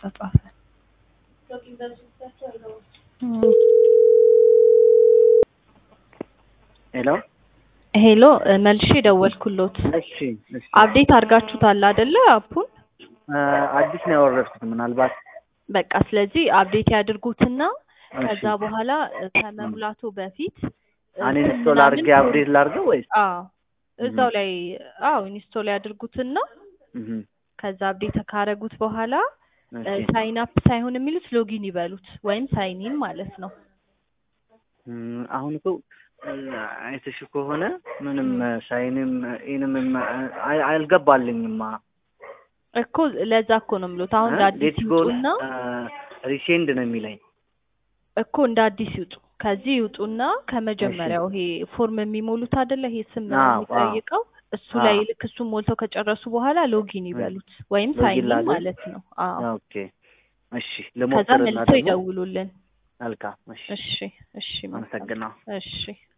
ተጻፈ። ሄሎ ሄሎ እ መልሼ ደወልኩሎት። እሺ እሺ አፕዴት አድርጋችሁታል አይደለ አፑን? እ አዲስ ነው ያወረድኩት ምናልባት በቃ ስለዚህ አፕዴት ያድርጉትና እሺ ከዛ በኋላ እ ከመሙላቱ በፊት እ አን ስም ኢንስቶል ምናምን አድርጌ አፕዴት ላድርገው ወይስ አዎ እዛው ላይ አዎ ኢንስቶል ያድርጉትና እህ ከዛ አፕዴት ካረጉት በኋላ እሺ ሳይን አፕ ሳይሆን የሚሉት ሎጊን ይበሉት ወይም ሳይን ኢን ማለት ነው። እም፣ አሁን እኮ እ፣ አይተሽ ከሆነ ምንም ሳይንም ኢንም አይ- አልገባልኝማ እኮ ለዛ እኮ ነው የምሉት። አሁን እንደ አዲስ ሌትስ ጎ ይውጡና ሪሴንድ ነው የሚለኝ እኮ እንደ አዲስ ይውጡ። ከዚህ ይውጡና ከመጀመሪያው ይሄ ፎርም የሚሞሉት አይደለ ይሄ ስም አዎ፣ አዎ። የሚጠይቀው እሱ አዎ። ላይ ልክ እሱን ሞልተው ከጨረሱ በኋላ ሎጊን ይበሉት ወይም ሎጊን ሳይን ኢን ላድርግ? ማለት ነው። አዎ ኦኬ እሺ ከዛ ልሞክርና መልሰው ደግሞ ይደውሉልን። መልካም እሺ እሺ እሺ መልካም። አመሰግናለሁ እሺ